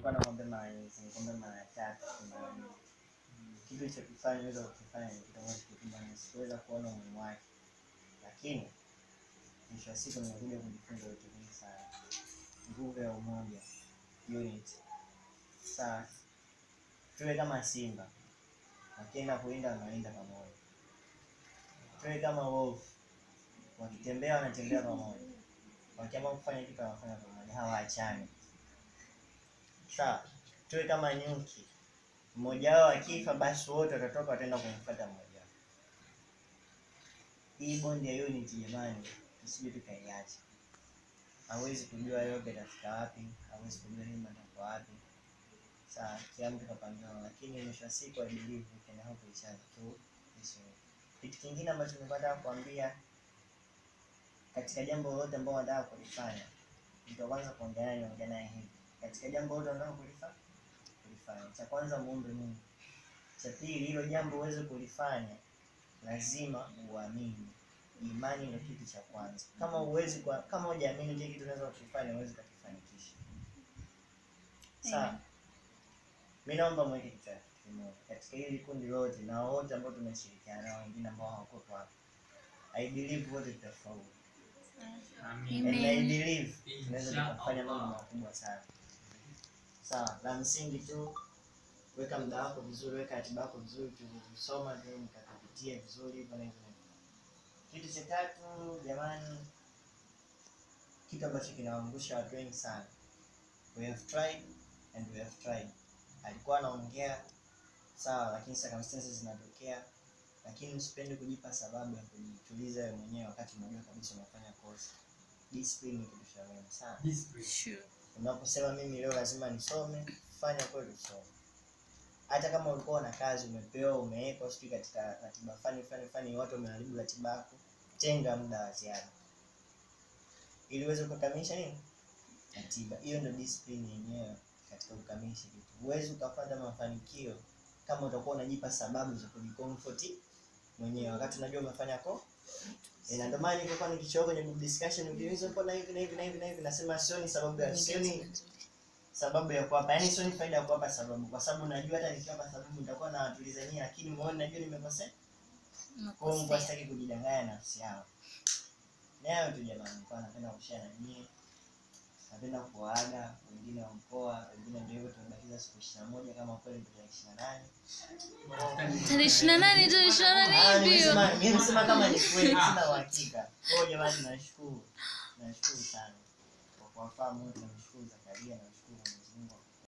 nilikuwa nakwambia mara nyingi, nikwambia mara tatu mara nne. Kitu chokifanya uweza kukifanya ni kitu ambacho kikubwa na sikuweza kuona umuhimu wake, lakini mwisho wa siku nimekuja kujifunza vitu vingi sana. Nguvu ya umoja, unity. Sawa, tuwe kama simba, wakienda kuinda wanainda pamoja. Tuwe kama wolf, wakitembea wanatembea pamoja, wakiamua kufanya kitu wanafanya pamoja, hawaachani. Sawa, tuwe kama nyuki, mmoja wao akifa, basi wote watatoka wataenda kumfuata mmoja wao. Hii bondi ya unity jamani, tusije tukaiacha. Hawezi kujua yote itafika wapi, hawezi kujua nini atakuwa wapi. Sawa, kila mtu kapangiwa, lakini mwisho wa siku I believe we can help each other through this way. Kitu kingine ambacho nimepata kuambia katika jambo lolote ambao unataka kulifanya, mtu wa kwanza kuongea naye niongea naye hivi. Katika jambo lolote unataka kulifanya kulifanya, cha kwanza muombe Mungu. Cha pili, hilo jambo uweze kulifanya, lazima uamini. Imani ndio kitu cha kwanza. Kama uwezi kwa, kama hujaamini kile kitu unaweza kukifanya, huwezi kukifanikisha. Sawa. Amen. Mimi naomba mweke kitu cha- kitu kimoja katika hili kundi lote na wote ambao tumeshirikiana nao, wengine ambao hawakuwepo hapa. I believe wote tutafaulu. And I Amen. believe tunaweza Inshallah. tukafanya mambo makubwa sana. Sawa, la msingi tu weka muda wako vizuri, weka ratiba yako vizuri, tusoma tu nikakupitie vizuri hivyo na hivyo. na hivyo. Kitu cha tatu jamani, kitu ambacho kinawaangusha watu wengi sana, we have tried and we have tried. Alikuwa anaongea sawa, lakini circumstances zinatokea, lakini usipende kujipa sababu ya kujituliza wewe mwenyewe wakati unajua kabisa unafanya kosa. Discipline ni kitu cha muhimu sana. Sure. Unaposema mimi leo lazima nisome, fanya kweli usome. Hata kama ulikuwa na kazi umepewa, umewekwa sijui katika ratiba fani fani fani, watu wameharibu ratiba yako, tenga muda wa ziada ili uweze kukamilisha nini ratiba. Hiyo ndio discipline yenyewe katika kukamilisha kitu. Huwezi ukapata mafanikio kama utakuwa unajipa sababu za kujicomfort mwenyewe wakati unajua umefanya ko Eh, na ndio maana nilikuwa nikichoka kwenye group discussion ukiuliza mbona hivi na hivi na hivi na hivi nasema sioni sababu ya sioni sababu ya kuwapa yaani sioni faida ya kuwapa sababu kwa sababu najua hata nikiwapa sababu nitakuwa nawatulizania lakini muone najua nimekosea kwa hiyo Mungu Nakosea. asitaki kujidanganya nafsi yao ni hayo tu jamani nilikuwa napenda kushare na nyie napenda kuwaaga wengine wa mkoa wengine ndio hivyo tumebakiza siku ishirini na moja kama kweli ndio ishirini na nane Tarehe ishirini na nane tarehe ishirini na Ah, nane hivyo. nimesema nimesema kama ni kweli sina uhakika. Kwa hiyo jamani nashukuru. Nashukuru sana. Kwa kuwafahamu wote namshukuru Zakaria namshukuru Mwenyezi Mungu